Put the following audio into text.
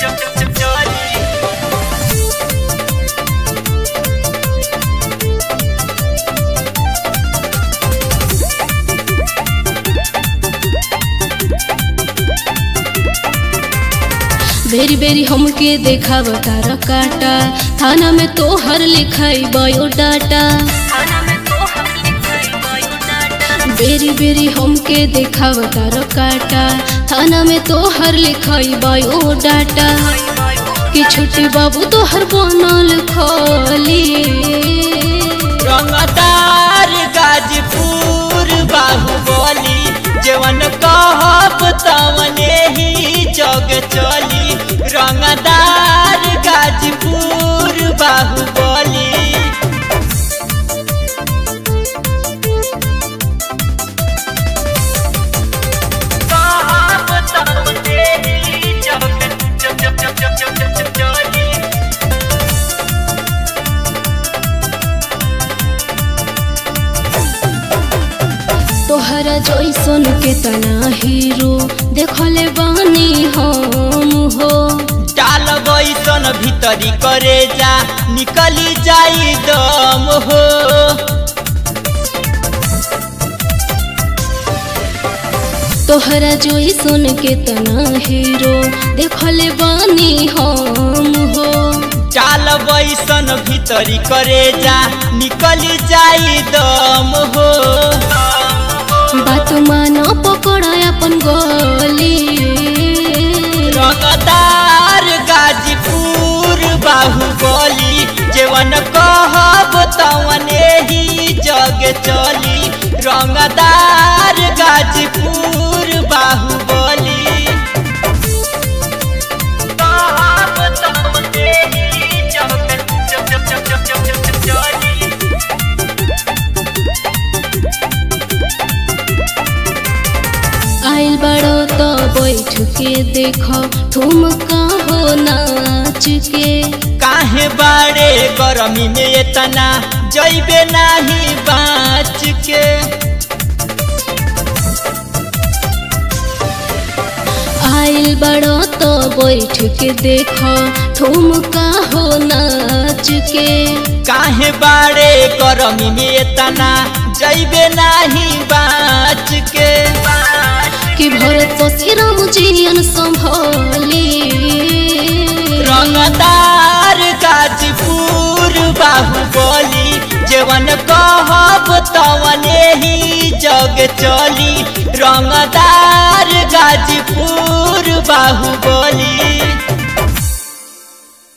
बेरी बेरी हमके देखाव तारा काटा थाना में तोहर लिखाई बायोडाटा बेरी बेरी हमके देखाव तारा काटा थाना में तोहर लिखाई बायोडाटा कि छोटे बाबू तोहर बनल खोली रंगदार गाजपुर बाहुबली जवन कहब तवने ही जग चली रंगदार गाजपुर बाहुबली कहब तवने ही जग चली तोहरा जैसन के तना हीरो देखले बानी हम हो डाल बैसन भीतरी करे जा निकली जाई दम हो तोहरा जैसन के तना हीरो देखले बानी हम हो डाल बैसन भीतरी करे जा निकली जाई दम हो बात मानो पकड़ अपन गोली रंगदार गाजीपुर बाहुबली जेवन कहब तवने ही जग चली रंगदार गाजीपुर बाहुबली कहब तवने ही जग चली आइल बड़ो तो बैठ के देखो ठुमका हो नाच के काहे बाड़े गरमी में इतना जैबे नाही बाँच के आइल बड़ो तो बैठ के देखो ठुमका हो नाच के काहे बाड़े गरमी में इतना जैबे नाही बाँच के कि भरत शशिराम जियन संभोली रंगदार गाजीपुर बाहुबली जेवन कहब तवने ही जग चली रंगदार गाजीपुर बाहुबली